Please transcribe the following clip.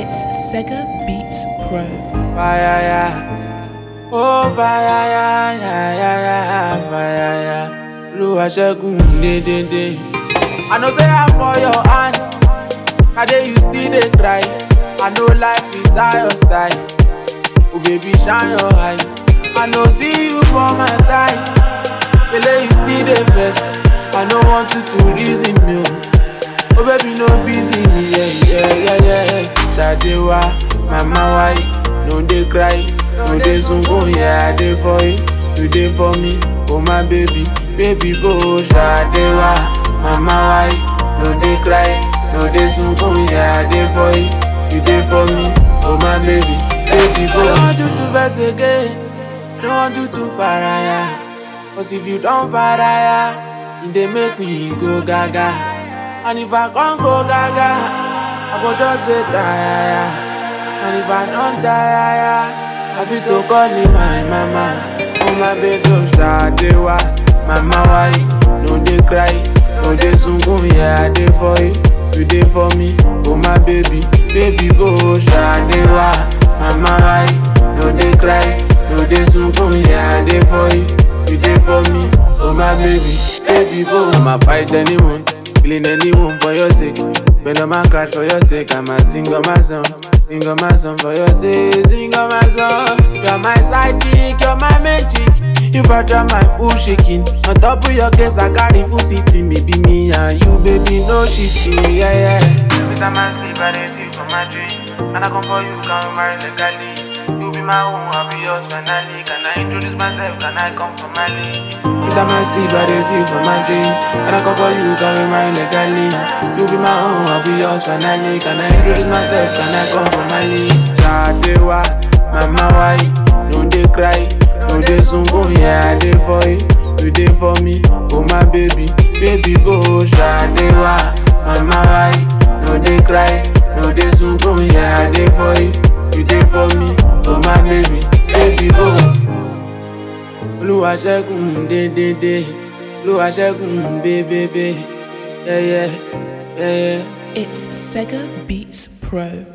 It's Sega Beats Pro. Fire, yeah. Oh, fire, yeah, yeah, yeah, yeah, fire, yeah. Olúwa ṣẹ́gun dédédé. I know say I'm for your hand. I dey you still dey try. I know life is how your style. Oh baby shine your eye. I know see you for my side. Kele you still dey vex. I no want you to reason me o. Oh baby no busy me yeah yeah yeah yeah. Ṣadé wá, mama why? No dey cry, no dey sunkún yeah I dey for you. You dey for me, oh my baby, baby bó Ṣadé wá, mama why? No dey cry, no dey sunkún yeah I dey for you. You dey for me, oh my baby, baby bó. I don't want you to vex again, don't want you to faraya. Cause if you don faraya, e dey make me go gaga. And if I can't go gaga, I go just dey tire. And if I don't tire, I fit to call you my mama. Oh my baby, oh Ṣadé wá, mama why? No dey cry, no dey sunkún, yeah I dey for you, you dey for me. Oh my baby, baby bó Ṣadé wá, mama why? No dey cry, no dey sunkún, yeah I dey for you, you dey for me. Oh my baby, baby bó. I'ma fight anyone. Killing anyone for your sake. Spend on my card for your sake. I'ma sing on my song. Sing on my song for your sake. Sing on my song. You're my side chick, you're my main chick. If I try my full shaking, on top of your case, I carry full sitting. Maybe me and you, baby, no shitting. Yeah, yeah. Every time I sleep, I dey see you for my dream. And I come for you, can we marry legally? You be my own, I'll be yours finally. Can I introduce myself? Can I come for my league? Every time I sleep, I dey see you for my dream. And I come for you, can we marry legally? You be my own, I'll be yours finally. Can I introduce myself? Can I come for my league? Ṣadé wá, mama why? No dey cry, no dey sunkún, yeah I dey for you, you dey for me. Oh my baby, baby bó Ṣadé wá, mama why? No dey cry, no dey sunkún, yeah I dey for you, you dey for me. Oh my baby, baby bó. Olúwa ṣẹ́gun dédédé, Olúwa ṣẹ́gun bébébé, yẹ́yẹ́, yẹ́yẹ́. It's Sega Beats Pro.